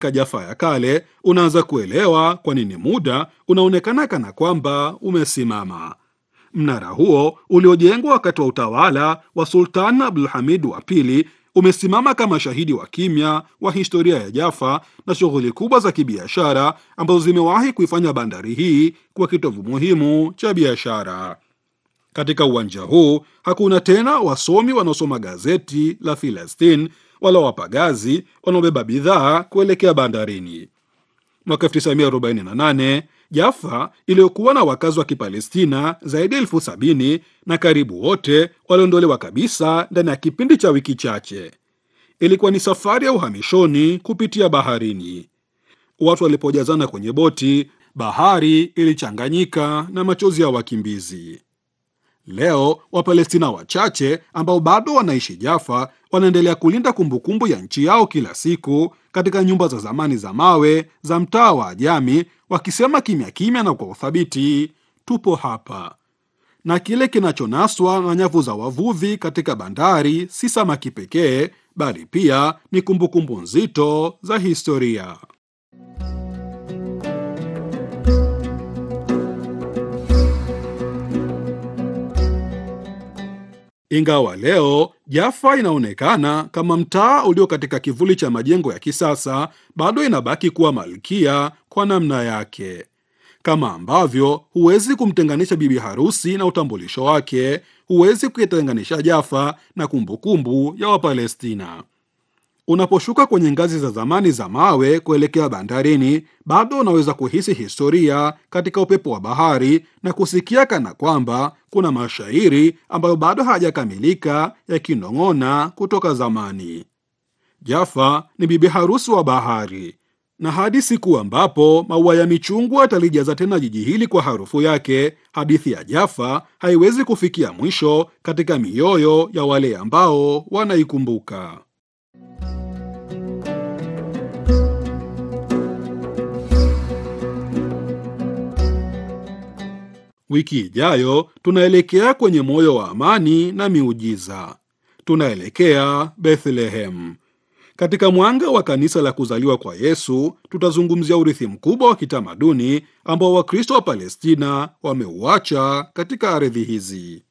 katika Jaffa ya kale, unaanza kuelewa kwa nini muda unaonekana kana kwamba umesimama. Mnara huo uliojengwa wakati wa utawala wa Sultan Abdulhamid wa pili umesimama kama shahidi wa kimya wa historia ya Jaffa na shughuli kubwa za kibiashara ambazo zimewahi kuifanya bandari hii kuwa kitovu muhimu cha biashara. Katika uwanja huu hakuna tena wasomi wanaosoma gazeti la Filastin wala wapagazi wanaobeba bidhaa kuelekea bandarini. Mwaka 1948 Jaffa iliyokuwa na wakazi wa Kipalestina zaidi ya elfu sabini na karibu wote waliondolewa kabisa ndani ya kipindi cha wiki chache. Ilikuwa ni safari ya uhamishoni kupitia baharini. Watu walipojazana kwenye boti, bahari ilichanganyika na machozi ya wakimbizi. Leo Wapalestina wachache ambao bado wanaishi Jaffa wanaendelea kulinda kumbukumbu ya nchi yao kila siku katika nyumba za zamani za mawe za mtaa wa Ajami, wakisema kimya kimya na kwa uthabiti, tupo hapa. Na kile kinachonaswa na nyavu za wavuvi katika bandari si samaki pekee, bali pia ni kumbukumbu nzito za historia. Ingawa leo Jaffa inaonekana kama mtaa ulio katika kivuli cha majengo ya kisasa, bado inabaki kuwa malkia kwa namna yake. Kama ambavyo huwezi kumtenganisha bibi harusi na utambulisho wake, huwezi kuitenganisha Jaffa na kumbukumbu ya Wapalestina. Unaposhuka kwenye ngazi za zamani za mawe kuelekea bandarini, bado unaweza kuhisi historia katika upepo wa bahari na kusikia kana kwamba kuna mashairi ambayo bado hayajakamilika yakinong'ona kutoka zamani. Jaffa ni bibi harusi wa bahari, na hadi siku ambapo maua ya michungwa yatalijaza tena jiji hili kwa harufu yake, hadithi ya Jaffa haiwezi kufikia mwisho katika mioyo ya wale ambao wanaikumbuka. Wiki ijayo tunaelekea kwenye moyo wa amani na miujiza. Tunaelekea Bethlehem. Katika mwanga wa kanisa la kuzaliwa kwa Yesu, tutazungumzia urithi mkubwa wa kitamaduni ambao Wakristo wa Palestina wameuacha katika ardhi hizi.